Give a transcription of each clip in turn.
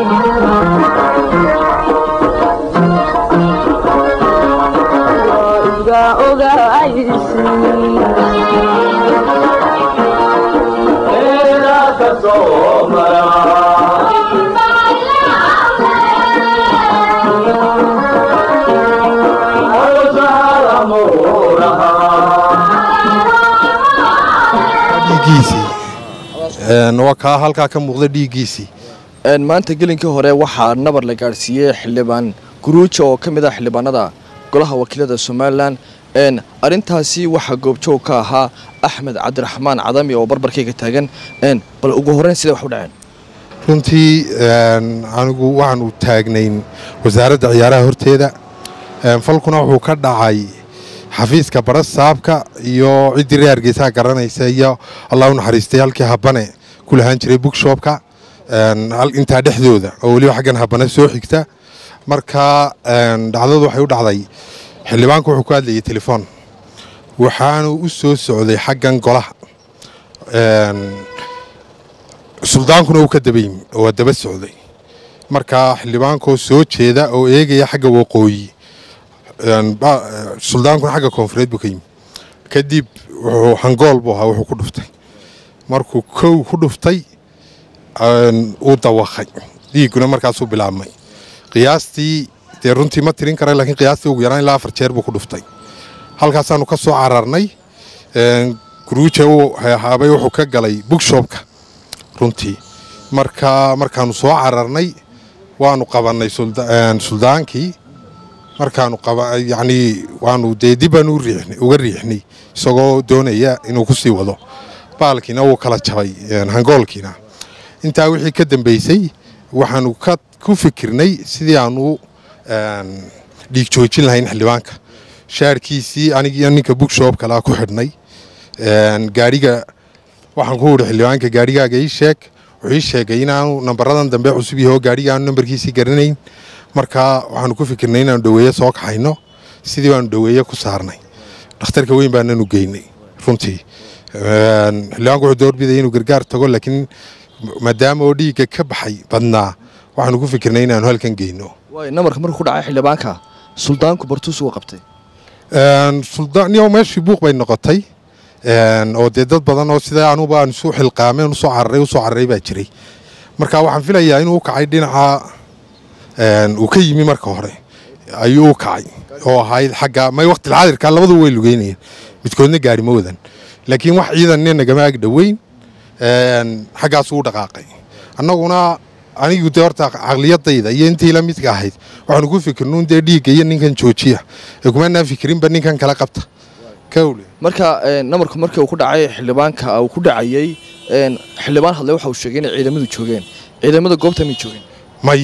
waa kaa halkaa ka muuqda dhiiggiisii maanta gelinkii hore waxaa nabar la gaadhsiiyey xildhibaan guruuja oo ka mid ah xildhibaanada golaha wakiilada somalilan arintaasi waxaa goobjoog ka ahaa axmed cabdiraxmaan cadami oo barbarkayga taagan bal ugu horeyn siday wax u dhaceen runtii anigu waxaanu taagnayn wasaaradda ciyaaraha horteeda falkuna wuxuu ka dhacay xafiiska barasaabka iyo ciddii reer hargeysaha garanaysa iyo allah u naxariistay halkii habane ku lahaan jiray bookshopka intaa dhexdooda oo weliba xaggan habane soo xigta marka dhacdadu waxay u dhacday xildhibaanku wuxuu ku hadlayay telefoon waxaanu u soo socday xaggan golaha suldaankuna uu ka dabayimi oo waa daba socday marka xildhibaankoo soo jeeda oo eegaya xagga waqooyi suldaankuna xagga koonfureed buu ka yimi kadib wuxuu hangool buu ahaa wuxuu ku dhuftay markuu kow ku dhuftay uu dawaqay dhiigguna markaasuu bilaabmay qiyaastii dee runtii ma tirin kara lakiin qiyaastii ugu yaraan ilaa afar jeer buu ku dhuftay halkaasaanu ka soo cararnay guruuja uu haabay wuxuu ka galay bookshopka runtii marka markaanu soo cararnay waanu qabannay suldaankii markaanu yacnii waanu dee dibbaanu uga riixnay isagoo doonaya inuu ku sii wado baalkiina wuu kala jabay hangoolkiina intaa wixii ka dambeysay waxaanu ku fikirnay sidii aanu dhiig joojin lahayn xildhibaanka shaarkiisii anigiiyo ninka bookshop kalea ku xidhnay gaadhiga waxaan ku idhi xildhibaanka gaadhigaaga ii sheeg wuxuu ii sheegay inaanu nambaradan dambe cusub yaho gaadhiga aanu nambarkiisii garanayn marka waxaanu ku fikirnay inaanu dhaweeye soo kaxayno sidii baanu dhaweeye ku saarnay dhakhtarka weyn baananu geynay runtii xildhibaanku wuxuu doorbidaya inuu gargaar tago laakiin maadaama oo dhiigga ka baxay badnaa waxaanu ku fikirnay inaanu halkan geyno namarka markuu ku dhacay xildhibaanka suldaanku bartuus uga qabtay suldaanyo meeshii buuq bay noqotay oo dee dad badan oo sida anuba aan isu xilqaamay usoo cararay usoo cararay baa jiray marka waxaan filayaa inuu u kacay dhinaca uu ka yimi marka hore ayuu u kacay oo ahayd xagga may waqti xaadirka labadu way lugeynayeen midkoodna gaari ma wadan laakiin wax ciidanna nagama ag dhoweyn xaggaasuu u dhaqaaqay annaguna anigu dee horta caqliyadayda iyo intii la midka ahayd waxaanu ku fikirnuun dee dhiigga iyo ninkan joojiya ee kumanaan fikirinba ninkan kala qabta kawle marka namarku markii uu ku dhacay xildhibaanka uu ku dhacayey xildhibaan hadle waxa uu sheegay inay ciidamadu joogeen ciidamada goobta may joogeen may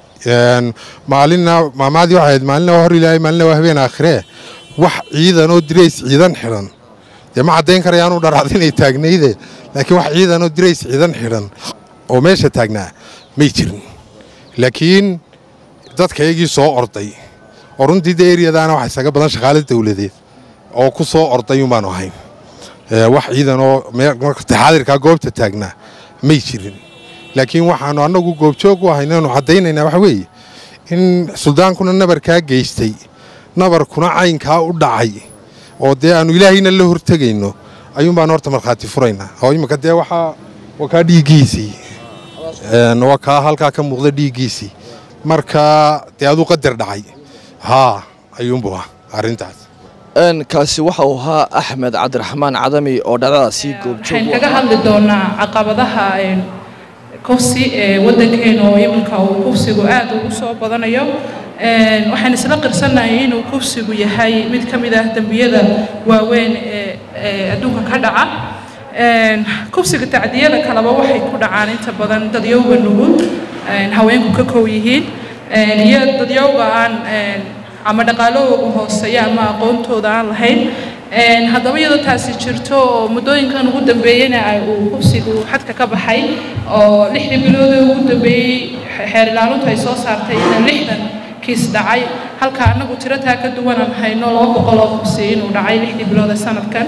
maalina maamaadii waxay ahayd maalina waa hor ilaahay maalina waa habeen aakhiree wax ciidan oo dirays ciidan xidhan dee ma caddayn karayaanu dharaad inay taagnayde laakiin wax ciidan oo dirays ciidan xidhan oo meesha taagnaa may jirin laakiin dadka iyagii soo orday oo runtii dee eryadaana waxa isaga badan shaqaale dawladeed oo ku soo orday unbaanu ahayn wax ciidan oo xaadirkaa goobta taagnaa may jirin laakiin waxaanu annagu goobjoog u ahay inaanu caddaynaynaa waxa weeye in suldaankuna nabarkaa geystay nabarkuna caynkaa u dhacay oo dee aanu ilaahayna la hortegayno ayuun baanu horta markhaati furaynaa oo imika dee waxaa waa kaa dhiiggiisii waa kaa halkaa ka muuqda dhiiggiisii marka dee aduu qadar dhacay haa ayuunbu ah arrintaas kaasi waxa uu ahaa axmed cabdiraxmaan cadami oo dhacdadaasi goobjoog waxaan kaga hadli doonaa caqabadaha kufsi ee waddankeena oo iminka uu kufsigu aad ugu soo badanayo waxaan isla qirsannahay inuu kufsigu yahay mid ka mid ah dembiyada waaweyn ee adduunka ka dhaca kufsiga tacdiyada kaleba waxay ku dhacaan inta badan dadyowga nugul haweenku ka kow yihiin iyo dadyowga aan ama dhaqaalahooga hooseeya ama aqoontooda aan lahayn haddaba iyadoo taasi jirto oo muddooyinkan ugu dambeeyeyna uu kufsigu xadka ka baxay oo lixdii biloodii ugu dambeeyey xeer ilaalintu ay soo saartay inuu lixdan kiis dhacay halka annagu tiro taa ka duwanaan hayno laba boqol oo kufsi inuu dhacay lixdii bilood ee sanadkan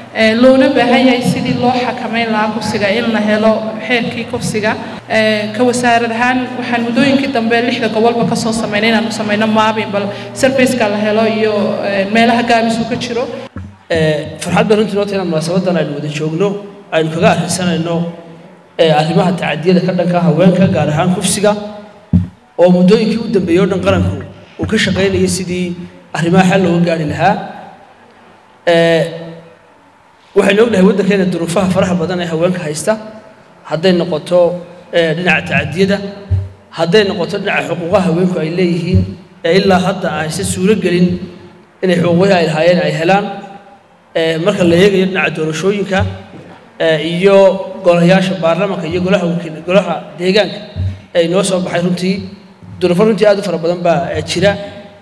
loona baahan yahay sidii loo xakameyn lahaa kufsiga in la helo xeerkii kufsiga ka wasaarad ahaan waxaan muddooyinkii dambe lixda gobolba kasoo sameynay inaanu sameyno maabin bal sarfaceka la helo iyo meelaha gaabisuu ka jiro farxad baan runtii noo tahay inaan munaasabadan aynu wada joogno aynu kaga arrinsanayno arrimaha tacadiyada ka dhanka haweenka gaar ahaan kufsiga oo muddooyinkii u dambeeyey o dhan qaranku uu ka shaqaynayay sidii arrimaha xal looga gaari lahaa waxaynu ognahay waddankeena duruufaha faraha badan ee haweenka haysta hadday noqoto dhinaca tacadiyada hadday noqoto dhinaca xuquuqaha haweenku ay leeyihiin ee ilaa hadda aysan suuro gelin inay xuquuqihii ay lahaayeen ay helaan marka la eegayo dhinaca doorashooyinka iyo golayaasha baarlamaanka iyo golaha wakiil golaha deegaanka ee inoo soo baxay runtii duruufo runtii aad u fara badan baa jira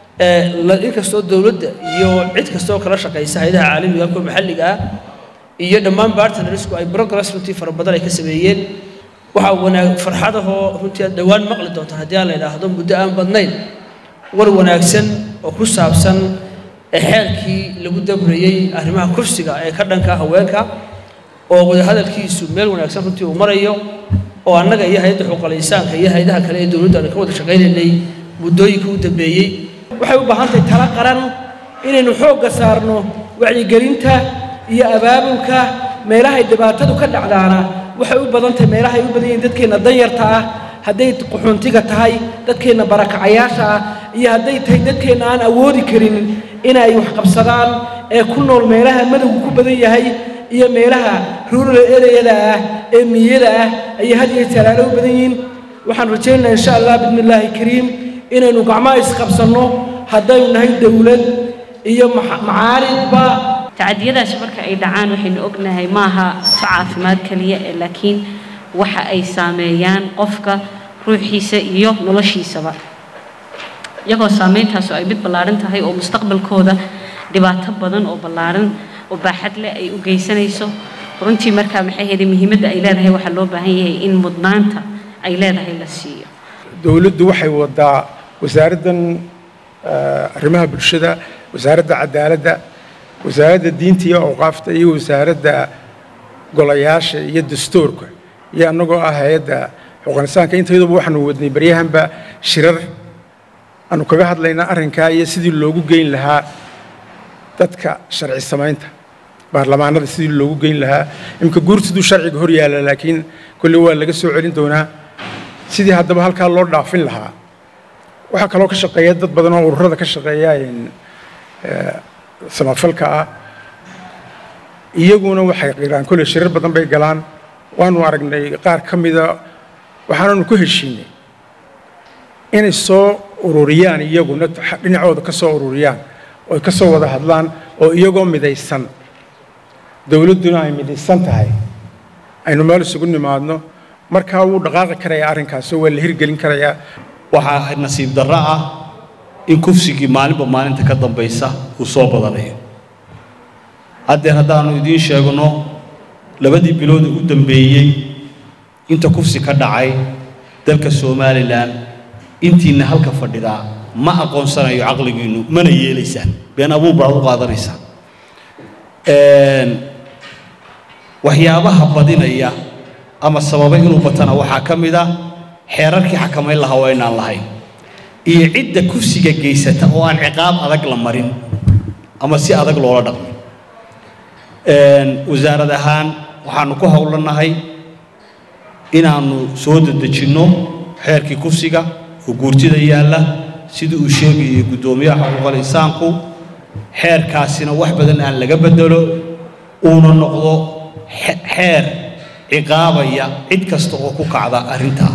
inkastoo dowladda iyo cid kastoo kala shaqaysa hayadaha caalamiga kuwa maxalliga ah iyo dhammaan bartnersku ay progress runtii fara badan ay ka sameeyeen waxaa wanaag farxadahoo runtii aad dhowaan maqli doontaan haddii aan la idhaahdo muddo aan badnayn war wanaagsan oo ku saabsan xeerkii lagu dabrayey arrimaha kursiga ee ka dhanka haweenka oo wadahadalkiisu meel wanaagsan runtii uu marayo oo annaga iyo hay-adda xuquuqal insaanka iyo hay-adaha kale ee dowladdu aanu ka wada shaqaynaynay muddooyinkii u dambeeyey waxay u baahan tahay tala qaran inaynu xoogga saarno wacyigelinta iyo abaabulka meelahay dhibaatadu ka dhacdaana waxay u badan tahay meelahay u badan yihiin dadkeenna danyarta ah hadday qaxoontiga tahay dadkeenna barakacayaasha ah iyo hadday tahay dadkeenna aan awoodi karin inay wax qabsadaan ee ku nool meelaha madowgu ku badan yahay iyo meelaha ruural ereyada ah ee miyada ah ayay had iyo talaalo u badan yihiin waxaan rajaynayaa insha allah bismi illaahi kariim inaynu gacmaha isqabsanno haddaynu nahay dowlad iyo macaaridba tacadiyadaasi marka ay dhacaan waxaynu ognahay maaha to caafimaad keliya ee laakiin waxa ay saameeyaan qofka ruuxiisa iyo noloshiisaba iyagoo saameyntaas ay mid ballaaran tahay oo mustaqbalkooda dhibaato badan oo ballaaran oo baaxad leh ay u geysanayso runtii markaa maxay hayday muhiimadda ay leedahay waxaa loo baahan yahay in mudnaanta ay leedahay la siiyo dowladdu waxay wadaa wasaaraddan arrimaha bulshada wasaaradda cadaaladda wasaaradda diinta iyo awqaafta iyo wasaaradda golayaasha iyo dastuurka iyo annagoo ah hay-adda xuquuqinsaanka intayaduba waxaanu wadnay baryahanba shirar aanu kaga hadlaynaa arrinkaa iyo sidii loogu geyn lahaa dadka sharci samaynta baarlamaanada sidii loogu geyn lahaa imika guurtiduu sharciga hor yaalla laakiin kolley waa laga soo celin doonaa sidii haddaba halkaa loo dhaafin lahaa waxaa kaloo ka shaqeeya dad badan oo ururada ka shaqeeya samafalka ah iyaguna waxay qiraan kolley shirar badan bay galaan waanu aragnay qaar ka mida waxaananu ku heshiinay inay soo ururiyaan iyaguna dhinacooda ka soo ururiyaan oo ka soo wada hadlaan oo iyagoo midaysan dowladduna ay midaysan tahay aynu meel isugu nimaadno markaa wuu dhaqaaqi karayaa arrinkaasoo waa la hirgelin karayaa waxaa nasiib darro ah in kufsigii maalinba maalinta ka dambaysa uu soo badanayo haddeer haddaannu idiin sheegno labadii bilood u dambeeyey inta kufsi ka dhacay dalka somalilan intiinna halka fadhidaa ma aqoonsanayo caqligiinnu mana yeelaysaan been abuur baad u qaadanaysaan waxyaabaha badinaya ama sababay inuu batana waxaa ka mid ah xeerarkii xakamayn lahaa waa inaan lahayn iyo cidda kufsiga geysata oo aan ciqaab adag la marin ama si adag loola dhaqmin wasaarad ahaan waxaannu ku howlanahay inaannu soo dedejinno xeerkii kufsiga oo guurtida yaalla sidii uu sheegayay guddoomiyaha xuquuqal insaanku xeerkaasina wax badan aan laga bedelo uuna noqdo xeer ciqaabaya cid kasta oo ku kacda arrintaa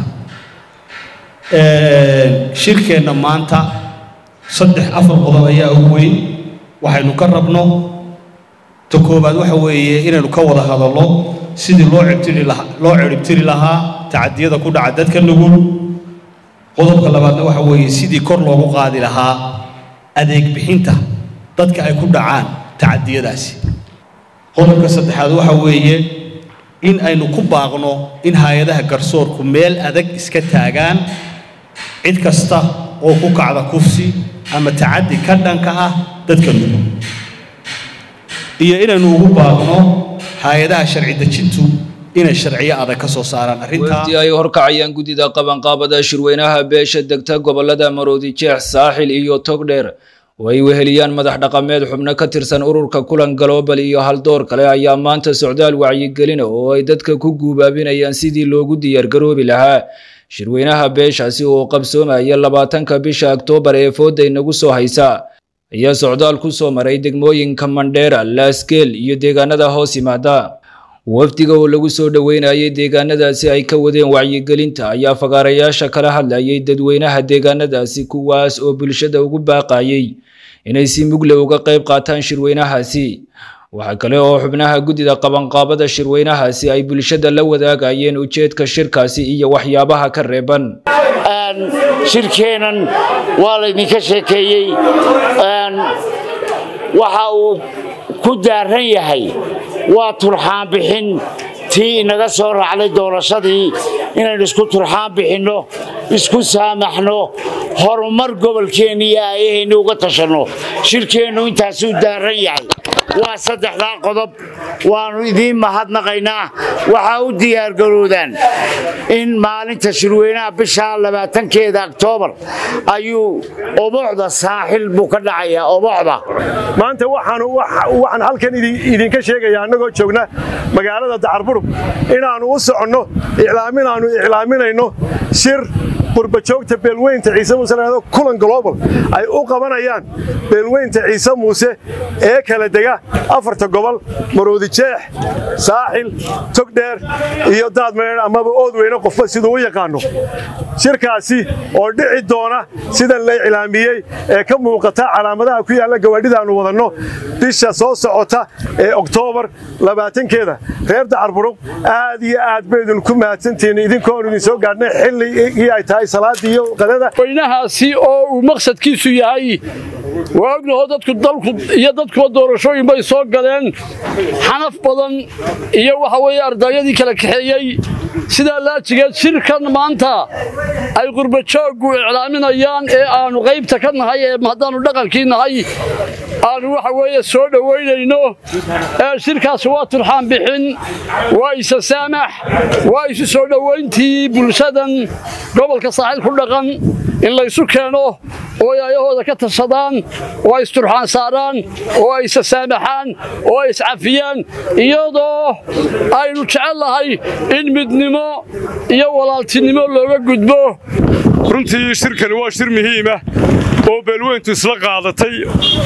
shirkeenna maanta saddex afar qodob ayaa ugu weyn waxaynu ka rabno ta koowaad waxa weeye inaynu ka wada hadallo sidii loo cibtiri lahaa loo ciribtiri lahaa tacadiyada ku dhaca dadka nugul qodobka labaadna waxa weeye sidii kor loogu qaadi lahaa adeeg bixinta dadka ay ku dhacaan tacadiyadaasi qodobka saddexaad waxa weeye in aynu ku baaqno in hay-adaha garsoorku meel adag iska taagaan cid kasta oo ku kacda kufsi ama tacaddi ka dhanka ah dadka nugul iyo inaynu ugu baaqno hay-adaha sharci dejintu inay sharciyo adag ka soo saaraan arrintaa wafdi ay horkacayaan guddida qabanqaabada shirweynaha beesha degta gobolada maroodi jeex saaxil iyo togdheer oo ay weheliyaan madax dhaqameed xubno ka tirsan ururka kulan galoobal iyo haldoor kale ayaa maanta socdaal wacyigelina oo ay dadka ku guubaabinayaan sidii loogu diyaargaroobi lahaa shirweynaha beeshaasi oo qabsoomaya labaatanka bisha oktoobar ee fooda inagu soo haysa ayaa socdaal ku soo maray degmooyinka mandheera laasgeel iyo deegaanada hoos yimaada wafdiga oo lagu soo dhoweynayay deegaanadaasi ay ka wadeen wacyigelinta ayaa fagaarayaasha kala hadlayay dadweynaha deegaanadaasi kuwaas oo bulshada ugu baaqayay inay si mugle uga qayb qaataan shirweynahaasi waxaa kale oo xubnaha guddida qabanqaabada shirweynahaasi ay bulshada la wadaagayeen ujeedka shirkaasi iyo waxyaabaha ka reeban shirkeennan waa laydinka sheekeeyey waxa uu ku daaran yahay waa turxaan bixin tii inaga soo raacday doorashadii inaynu isku turxaan bixinno isku saamaxno horumar gobolkeenna iyo aayaheenni uga tashanno shirkeennu intaasuu daaran yahay waa saddexdaa qodob waannu idiin mahadnaqaynaa waxaa u diyaargaroodaan in maalinta shirweynaha bisha labaatankeeda oktoobar ayuu oboxda saaxil buu ka dhacayaa oboxda maanta waxaan halkan idinka sheegayaa annagoo joogna magaalada dacarburub inaannu u soconno iclaaminaannu iclaaminayno shir qurbajoogta beelweynta ciise muuse laado kulan global ay u qabanayaan beelweynta ciise muuse ee kala dega afarta gobol maroodi jeex saaxil togdheer iyo daadmeer amaba oodweyne qofba siduu u yaqaanno shirkaasi oo dhici doona sidan la iclaamiyey ee ka muuqata calaamadaha ku yaalla gawaadhidaannu wadanno bisha soo socota ee oktoobar labaatankeeda reer dacarburuq aad iyo aad baydun ku mahadsantihiin idinkoonu idin soo gaadhnay xilligii ay tahay salaadii iyo qadada weynahaasi oo uu maqsadkiisu yahay waa ognaho dadku dalku iyo dadkuba doorashooyin bay soo galeen xanaf badan iyo waxa weeye ardayadii kala kaxeeyey sidaa laajigeed shirkan maanta ay qurbajooggu iclaaminayaan ee aannu qaybta ka nahay ee haddaannu dhaqankii nahay aannu waxa weeye soo dhowaynayno ee shirkaasi waa turxaan bixin waa isa saamax waa isu soo dhowayntii bulshadan gobolka saaxiil ku dhaqan in laysu keeno oo ay ayahooda ka tashadaan oo ay isturxaan saaraan oo ay isa saamaxaan oo ay iscafiyaan iyadoo aynu jecel lahay in midnimo iyo walaaltinimo looga gudbo runtii shirkani waa shir muhiima oo beelweyntu isla qaadatay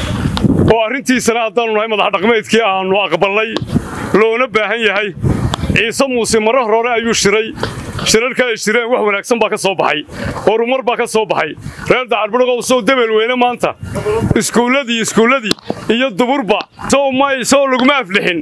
oo arrintiisana haddaannu nahay madaxdhaqmeedkii aannu aqbalnay loona baahan yahay ciise muuse marar hore ayuu shiray shirarka ay shireen wax wanaagsan baa ka soo baxay horumar baa ka soo baxay reer dacarbudhaqow sow debelweyne maanta iskuulladii iskuulladii iyo duburba sow may sow laguma aflixin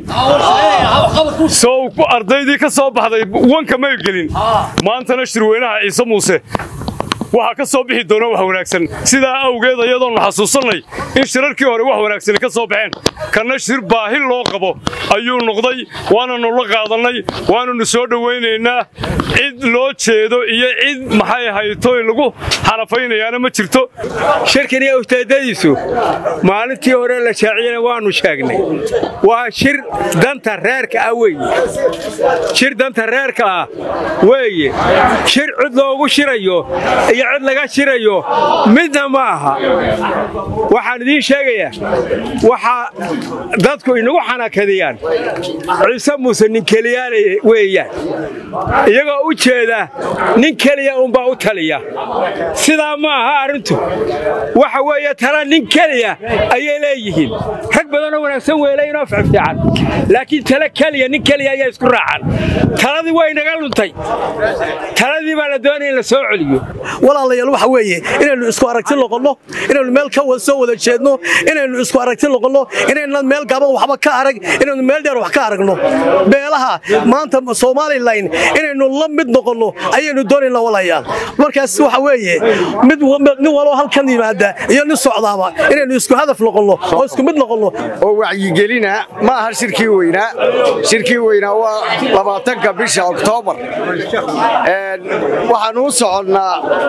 sow ardaydii ka soo baxday wanka may gelin maantana shirweynaha ciise muuse waxaa ka soo bixi doona wax wanaagsan sidaa awgeed ayadoonu xasuusannay in shirarkii hore wax wanaagsani ka soo baxeen kanna shir baahi loo qabo ayuu noqday waananu la qaadannay waananu soo dhowaynaynaa cid loo jeedo iyo cid maxay haytoy lagu xanafaynayaana ma jirto shirkaniyo ujeeddadiisu maalintii hore la shaaciyana waannu sheegnay waa shir danta reerka ah weeye shir danta reerka ah weeye shir cid loogu shirayo iyo cid laga shirayo midna ma aha waxaan idiin sheegayaa waxaa dadku inagu xanakadiyaan ciise muuse nin keliyaana weeyaan iyagoo u jeeda nin keliya unbaa u taliya sidaa ma aha arrintu waxa weeye tala nin keliya ayay leeyihiin rag badanoo wanaagsan weelaynoo fiican laakiin tala keliya nin keliya ayaa isku raacan taladii way naga luntay taladii baa la doonaya in la soo celiyo walaalayaal waxa weeye inaynu isku aragti noqonno inaynu meel ka soo wada jeedno inaynu isku aragti noqonno inaynan meel gaaban waxba ka arag inaynu meel dheer wax ka aragno beelaha maanta somalilan inaynu la mid noqonno ayaynu doonaynaa walaalayaal markaas waxa weeye mid nin waloo halkan yimaada iyo nin socdaaba inaynu isku hadaf noqonno oo isku mid noqonno oo wacyigelina ma aha shirkii weynaa shirkii weynaa waa labaatanka bisha oktoobar waxaanu u soconnaa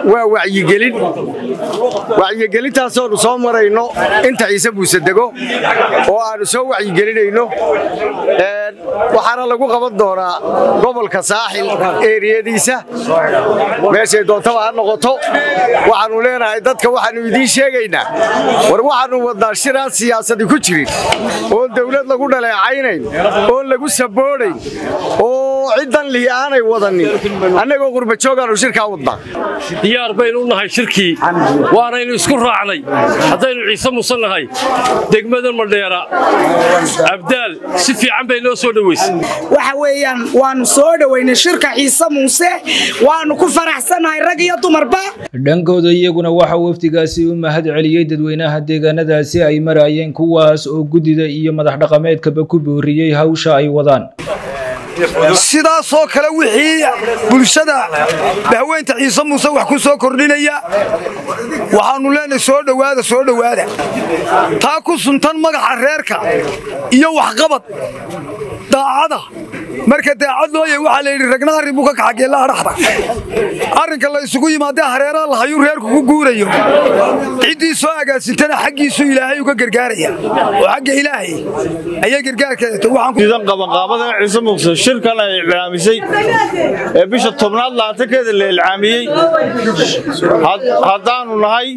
waa wacyigelin wacyigelintaasoonu soo marayno inta ciise buuse dego oo aannu soo wacyigelinayno waxaana lagu qaban doonaa gobolka saaxil eeriyadiisa meeshay doontaba ha noqoto waxaannu leenahay dadka waxaannu idiin sheegaynaa war waxaannu wadnaa shiraan siyaasadi ku jirin oon dawlad lagu dhaleecaynayn oon lagu saboonayn oo ciddan lihi aanay wadanin annagoo qurbajoogaannu shirkaa wadnaa diyaar baynu u nahay shirkii waanaynu isku raacnay haddaynu ciise muuse nahay degmada madheera abdaal si fiican bay noo soo dhowaysay waxa weeyaan waannu soo dhowaynay shirka ciise muuse waannu ku faraxsannahay rag iyo dumarba dhankooda iyaguna waxaa wafdigaasi u mahad celiyey dadweynaha deegaanadaasi ay marayeen kuwaas oo guddida iyo madax dhaqameedkaba ku booriyey hawsha ay wadaan sidaasoo kale wixii bulshada bahweynta ciise muuse wax ku soo kordhinaya waxaannu leenahay soo dhowaada soo dhowaada taa ku suntan magaxa reerka iyo waxqabad daacada marka daacad looyay waxaa la yidhi ragna arrin buu ka kaxa geella adhaxda arrinka la isugu yimaadee hareeraha lahayuu reerku ku guurayo ciddii soo agaasintana xaggiisu ilaahay uga gargaaraya oo xagga ilaahay ayay gargaarkeedaidan qabanqaabada ciise muuse shirkan ay iclaamisay ee bisha tobnaad laatankeeda la ilcaamiyey haddaannu nahay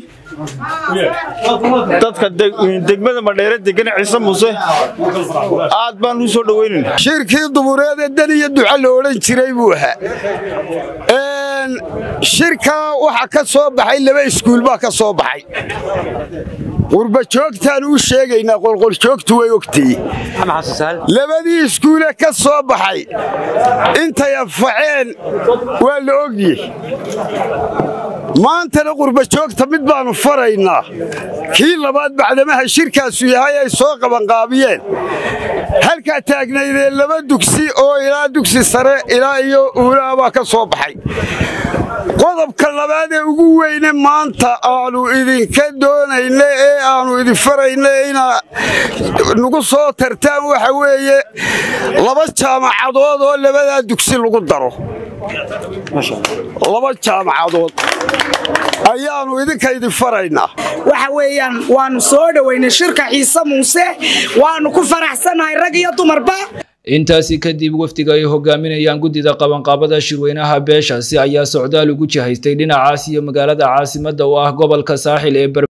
dadka degmada madheere degana ciise muuse aad baan u soo dhoweynayna shirkii dubureed ee dan iyo duca la odhan jiray buu ahaa shirkaa waxaa ka soo baxay laba iskuul baa ka soo baxay qurbajoogtaan u sheegaynaa qolqoljoogtu way ogtay labadii iskuule ka soo baxay intay anfaceen waa la ogye maantana qurbajoogta mid baannu faraynaa kii labaad bacdamaha shirkaasu yahay ay soo qabanqaabiyeen halkaa taagnaydee laba dugsi oo ilaa dugsi sare ilaa iyo uulaha baa ka soo baxay qodobka labaad ee ugu weyne maanta aannu idinka doonayna ee aannu idin farayna inaa nagu soo tartaan waxa weeye laba jaamacadood oo labadaa dugsi lagu daro laba jaamacadood ayaannu idinka idin faraynaa waxa weeyaan waannu soo dhowaynay shirka ciise muuse waannu ku faraxsannahay rag iyo dumarba intaasi kadib wafdiga ay hogaaminayaan guddida qabanqaabada shirweynaha beeshaasi ayaa socdaal ugu jihaystay dhinacaas iyo magaalada caasimadda oo ah gobolka saaxil ee